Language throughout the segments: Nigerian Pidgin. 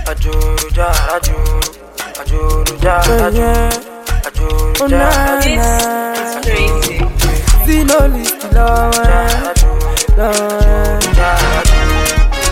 Ajuruja, ajuru, ajuruja, ajuru, Oh, ajuruja, nah, ajuru, nah. Crazy. See no list, Lord. ajuru, Lord. ajuru.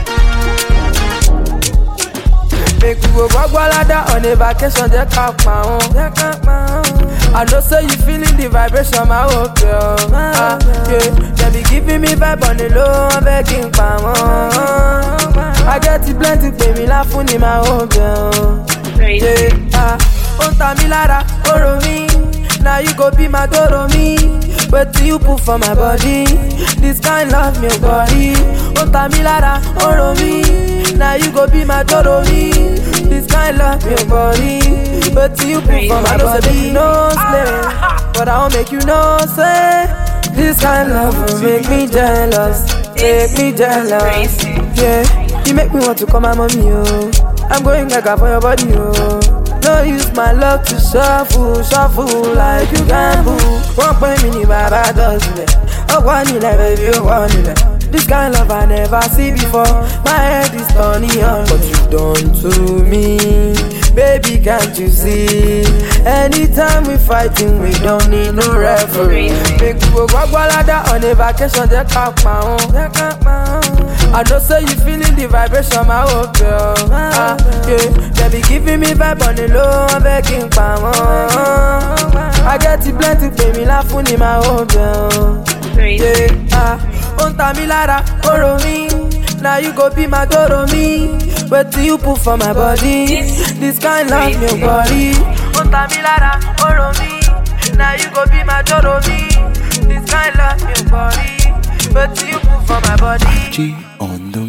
Make we go Gwagwalada on a vacation, just ká pa wọ́n. I know say you feeling the vibration, my whole girl. Ah, yeah. They be giving me vibe on the low, I'm begging pa wọ́n. I get it plenty, pay me laugh ní my whole girl. Crazy. Yeah, ah, ó ń ta mí lára, ó rò mí. Now you go be my toro me. Wetin you put for my body? This kind love me body. Ó ń ta mí lára, ó rò mí. Now you go be my toro me. This kind love me body. Wetin you put for my body? No slay, but I wan make you know say. This kind love will make me jealous, make me jealous. Crazy. Yeah, you make me want to call my mommy, oh. I'm going gaga for your body, oh. No use my love to shuffle, shuffle like you gamble. Wọ́n pè mí ní bàbá dọ̀sílẹ̀, ọ̀pọ̀ nílẹ̀ baby ó wọ̀ nílẹ̀. This kind love I never see before, my head is turning on. What you done to me, baby can't you see? Anytime we fighting, we don't need no referee. Make we go Gwagwalada on a vacation, jẹ́ ká pa wọ́n. I know say you feeling the vibration, my whole girl. Ah, yeah. They be giving me vibe on the low, I'm begging pa wọ́n. I get it plenty, pay me laugh ní my whole girl. Crazy. Yeah, ah, ó ń ta mí lára, ó rò mí. Now you go be my toro me. Wetin you put for my body? This kind love me body. Ó ń ta mí lára, ó rò mí. Now you go be my toro me. This kind love me body. Wetin you put for my body? G on the